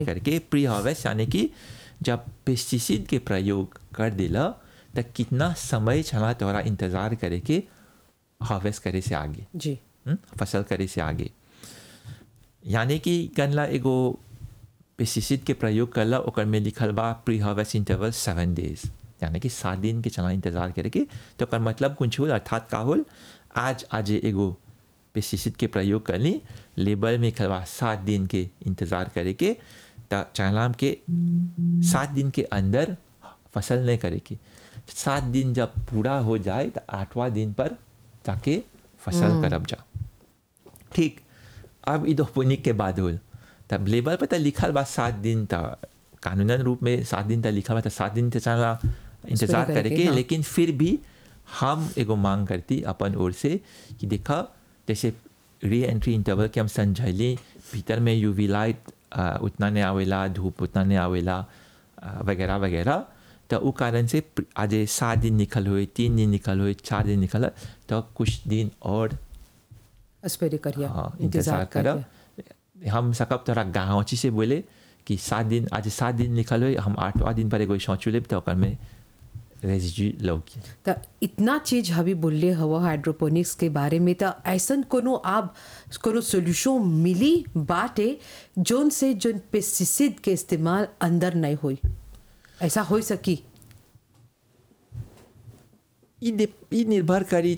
करके pre harvest यानी कि जब पेस्टिसाइड के प्रयोग कर दिला तो कितना समय छला तोरा इंतजार करे के हार्वेस्ट करे से आगे जी हम्म, फसल करे से आगे यानी कि गनला एगो पेस्टिसाइड के प्रयोग करला ओकर में लिखल बा pre harvest interval seven days यानी कि सात दिन के चला इंतजार करे के तो ओकर मतलब कुछ होल अर्थात का होल आज आज एगो पेस्टिसाइड के प्रयोग करली लेबल में लिखल बा सात दिन के इंतजार करे के त चाहलाम के सात दिन के अंदर फसल नहीं करे की सात दिन जब पूरा हो जाए तो आठवां दिन पर जाके फसल करब जा ठीक अब इधोपुनिक के बाद होल तब लेबर पर तो लिखल बा सात दिन त कानूनन रूप में सात दिन तक लिखल बा तो सात दिन तक चला इंतजार करके, करके हाँ। लेकिन फिर भी हम एगो मांग करती अपन ओर से कि देखा जैसे री एंट्री इंटरवल के हम समझैली भीतर में यूवी लाइट उतना नहीं आवेला धूप उतना नहीं आवेला आ, वगैरह वगैरह तो उ कारण से प्र- आज सात दिन निकल हुए तीन दिन निकल हुए चार दिन निकल तो कुछ दिन और अस्पेरे करिए हाँ इंतजार करब हम सकब तोरा गाँवची से बोले कि सात दिन आज सात दिन निकल हुए हम आठवां दिन पर एगो सोचू लेब तो ओकर में रेजिड्यू लौकी त इतना चीज हवी बोलले हवा हाइड्रोपोनिक्स के बारे में त ऐसन कोनो आप कोनो सोल्यूशन मिली बाटे जोन से जोन पेस्टिसाइड के इस्तेमाल अंदर नहीं होई ऐसा हो सकी ई दे- ई निर्भर करी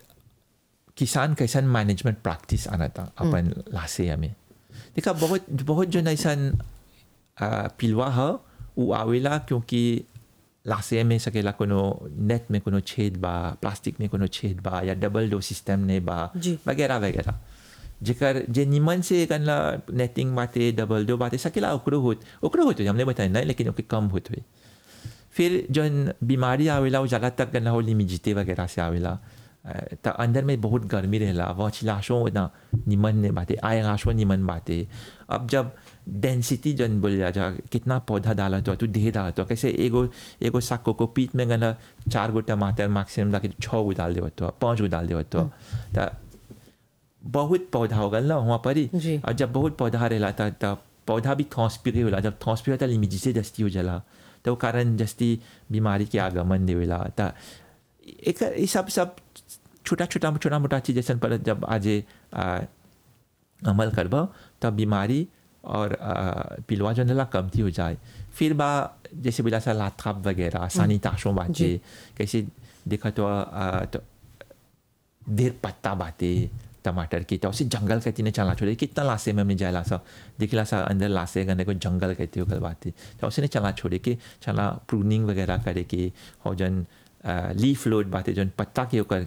किसान कैसन मैनेजमेंट प्रैक्टिस आना था अपन लासे में देखा बहुत बहुत जो ऐसन आ, पिलवा है वो आवेला क्योंकि लासे में सकेला कोनो नेट में कोनो छेद बा प्लास्टिक में कोनो छेद बा या डबल डो सिस्टम ने बा जी। वगैरह वगैरह जेकर जे निमन से कनला नेटिंग बाटे डबल डो बाटे सकेला ओकरो होत ओकरो होत हमने बताया नहीं लेकिन ओके कम होत हुए फिर जौन बीमारी आवेला वो ज़्यादा तक ना हो लिमिजिते वगैरह से आवेला अ, त अंदर में बहुत गर्मी रहेला वह चिलाशों ना निमन ने बातें आय आशो निमन बातें अब जब डेंसिटी जन बोल जा कितना पौधा डाला तो तू ढेर डाला तो कैसे एगो एगो साग को पीट में गना चार गो टमाटर मैक्सिमम जाके छः गो डाल देवत तो पाँच गो डाल देवत तो त बहुत पौधा हो गल ना वहाँ पर ही जी। और जब बहुत पौधा रहेला त तब पौधा भी थॉस्पिरे होला जब थॉस्पिरे त लिमिजी से जस्ती हो जाला तो वो कारण जस्ती बीमारी के आगमन देवेला त एक ये सब सब छोटा छोटा छोटा मोटा चीज जैसन पर जब आज आ, अमल करब तब बीमारी और आ, पिलवा जो नला कमती हो जाए फिर बा जैसे बोला सा लाथाप वगैरह सानी ताशों बातें कैसे देखा तो, आ, तो देर पत्ता बातें टमाटर की तो उसे जंगल कहती ने चला छोड़े कितना लासे में हमने जायला सा दिखला सा अंदर लासे गने को जंगल कहते हो कल बातें तो उसे ने चला छोड़े के चला प्रूनिंग वगैरह करे के और जन लीफ लोड बातें जन पत्ता के ओकर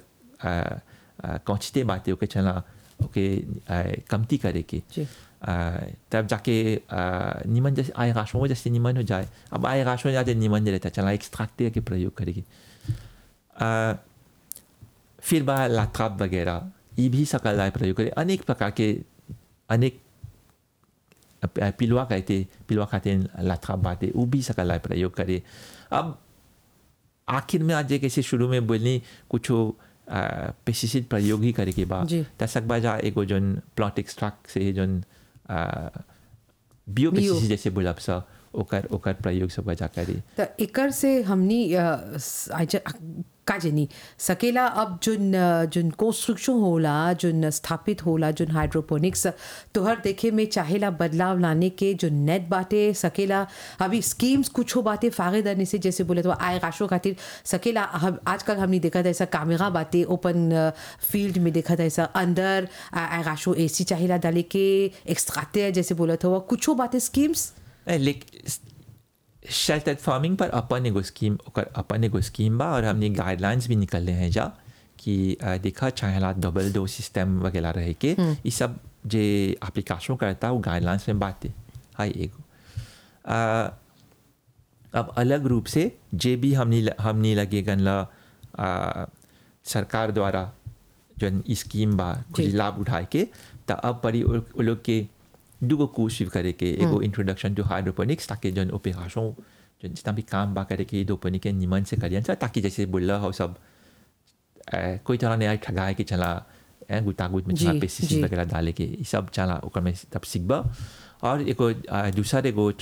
कौचते बातें ओके चला ओके आ, कमती करे के जी। आ, तब जाके आ, निमन जैसे आय राशों जैसे निमन हो जाए अब आय राशों ज्यादा निमन नहीं रहता चला एक्सट्रैक्ट के प्रयोग करेगी आ, फिर बा लाथाप वगैरह ये भी सकल आय प्रयोग करे अनेक प्रकार के अनेक अ, पिलवा कहते पिलवा खाते लाथाप बातें वो भी सकल आय प्रयोग करे अब आखिर में आज कैसे शुरू में बोलनी कुछ पेस्टिसाइड प्रयोग ही करे के बाद जी। तसक बाजा एगो जोन प्लॉट एक्सट्रैक्ट से जोन बियो पेस्टिसाइड जैसे बोलब सा ओकर ओकर प्रयोग सब बजा करे त एकर से हमनी अ, स- आइज- का जनी सकेला अब जोन अ, जोन कंस्ट्रक्शन होला जोन स्थापित होला जोन हाइड्रोपोनिक्स तोहर देखे में चाहेला बदलाव लाने के जो नेट बाटे सकेला अभी स्कीम्स कुछ बातें फायदेदार से जैसे बोले तो आय राशो खातिर सकेला हम आजकल हमने देखा था ऐसा कैमरा बातें ओपन फील्ड में देखा था ऐसा अंदर आय राशो एसी चाहेला डाले के एक्स्ट्राते जैसे बोला था कुछ बातें स्कीम्स लेकिन शेल्टर फार्मिंग पर अपन एगो स्कीम ओकर अपन एगो स्कीम बा और हमने गाइडलाइंस भी निकलने हैं जा कि अ, देखा चाहेला डबल डो सिस्टम वगैरह रहे के ये सब जे एप्लीकेशन करता वो गाइडलाइंस में बातें हाई एगो अ, अब अलग रूप से जे भी हमने हमने लगे गनला अ, सरकार द्वारा जो ई स्कीम बा कुछ जी। लाभ उठाए के त अब पड़ी उ उ लोग के दूगो कोर्स भी करे के एगो इंट्रोडक्शन टू हाइड्रोपोनिक्स ताकि जन ऑपरेशन जो जितना भी काम बा करे के दोपनी के निमन से करियन सा ताकि जैसे बोल हो सब अ, कोई तरह नहीं ठगाए कि चला ए गुतागुत में जी, चला पेस्टिसाइड जी। वगैरह डाले के ई सब चला ओकर में तब सीखबा और एगो आ, दूसर एगो